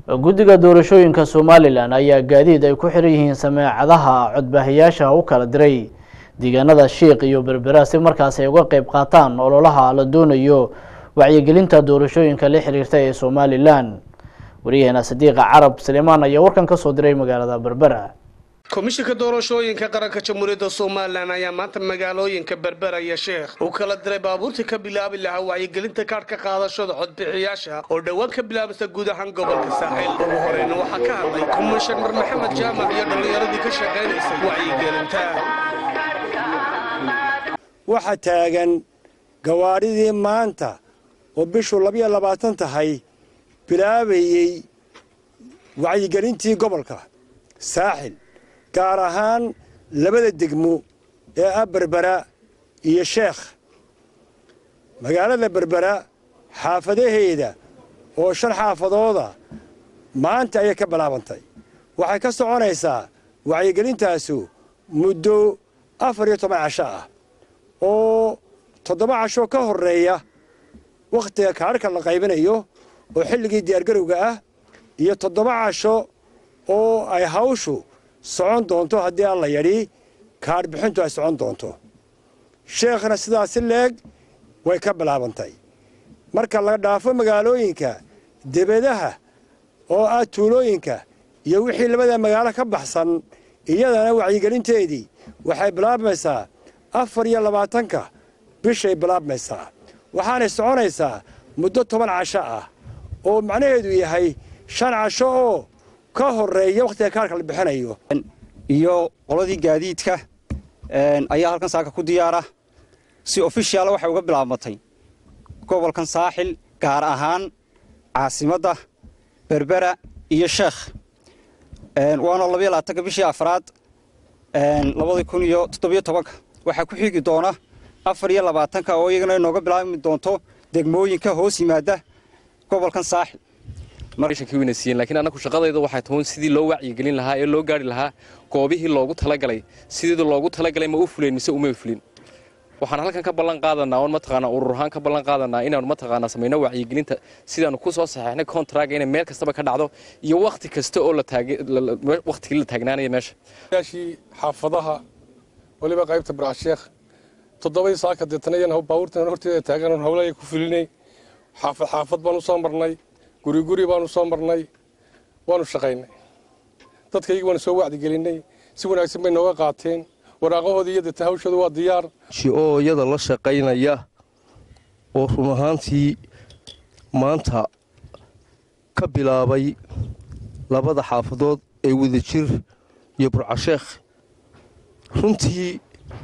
guddiga doorashooyinka somalilan ayaa gaadiid ay ku xiran yihiin sameecadaha codbaahayaasha u kala diray deegaanada shiiq iyo berbera si markaas ay uga qeyb qaataan ololaha la doonayo wacyigelinta doorashooyinka la xiriirta ee somalilan wariyaheena sadiiqa carab salimaan ayaa warkan ka soo diray magaalada berbera komishinka doorashooyinka qaranka jamhuuriyadda somalilan ayaa maanta magaalooyinka berbera iyo sheekh uu kala diray baabuurtii ka bilaabi lahaa wacyigelinta kaadhka qaadashada codbixiyaasha oo dhowaan ka bilaabmaysa guud ahaan gobolka saaxiil ugu horeyna waxaa ka hadlay komishanar maxamed jaamac iyo dhallinyaradii ka shaqaynaysay wacyigelinta waxaa taagan gawaadhidii maanta oo bishu labiyo labaatan tahay bilaabayey wacyigelintii gobolka saaxil gaar ahaan labada degmo ee ah berbera iyo sheekh magaalada berbera xaafadaheeda oo shan xaafadooda maanta ayay ka bilaabantay waxay ka soconaysaa wacyigelintaasu muddo afar iyo toban casho ah oo toddoba casho ka horreeya wakhtiga kaadhka la qaybinayo oo xilligii diyaargarowga ah iyo toddoba casho oo ay hawshu socon doonto haddii alla yadhi kaadh bixintu ay socon doonto sheekhna sidaasi leeg way ka bilaabantay marka la dhaafo magaalooyinka debedaha oo ah tuulooyinka iyo wixii labada magaalo ka baxsan iyadana wacyigelinteedii waxay bilaabmaysaa afar iyo labaatanka bishay bilaabmaysaa waxaanay soconaysaa muddo toban casho ah oo macnaheedu yahay shan casho oo ka horreeya wakhtiga kaarka la bixinayo iyo qoladii gaadiidka ayaa halkan saaka ku diyaara si ofishiaala waxay uga bilaabmatay gobolkan saaxil gaar ahaan caasimadda berbera iyo sheekh waana labayo labaatanka bishii afraad labadii kun iyo toddobiyo tobanka waxaa ku xigi doona afar iyo labaatanka oo iyagana inooga bilaabmi doonto degmooyinka hoos yimaada gobolkan saaxil lakiin annagu shaqadayda waxay tahoon sidii loo wacyigelin lahaa ee loo gaari lahaa goobihii loogu talagalay sidii loogu talagalay ma u fuleen mise uma fulin waxaan halkan ka ballan qaadanaa oon mataqaanaa urur ahaan ka ballan qaadanaa inaanu mataqaanaa samayno wacyigelinta sidaanu ku soo saxeexnay kontraga inay meel kastaba ka dhacdo iyo wakhti kasta oo wakhtigii la taagnaanaya meesha yaashii xaafadaha waliba qaybta barcasheekh toddobadii saaka deetana iyan baabuurtan horteeda taagan howlaya ku fulinay xaafad xaafad baan u soo marnay guri guri baanu soo marnay waanu shaqaynay dadkaygii waanu soo wacdigelinay si wanaagsan bay nooga qaateen waraaqahoodii iyo deetan hawshooda waa diyaar oo iyada la shaqaynaya oo run ahaantii maanta ka bilaabay labada xaafadood ee wadajir iyo burcasheekh runtii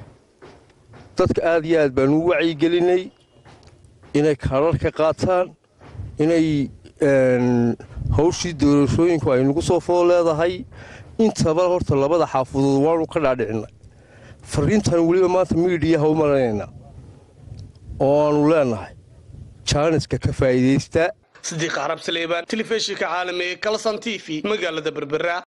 dadka aad iyo aad baanu u wacyigelinay inay kaadhar ka qaataan inay hawshii doorashooyinku ay nagu soo fool leedahay intaba horta labada xaafadood waanu ka dhaadhicinay fariintan weliba maanta miidiyaha u maranaynaa oo aanu leenahay jaaniska ka faa'iidaysta sidiiq carab saleebaan telefishinka caalamiga kalson t v magaalada berbera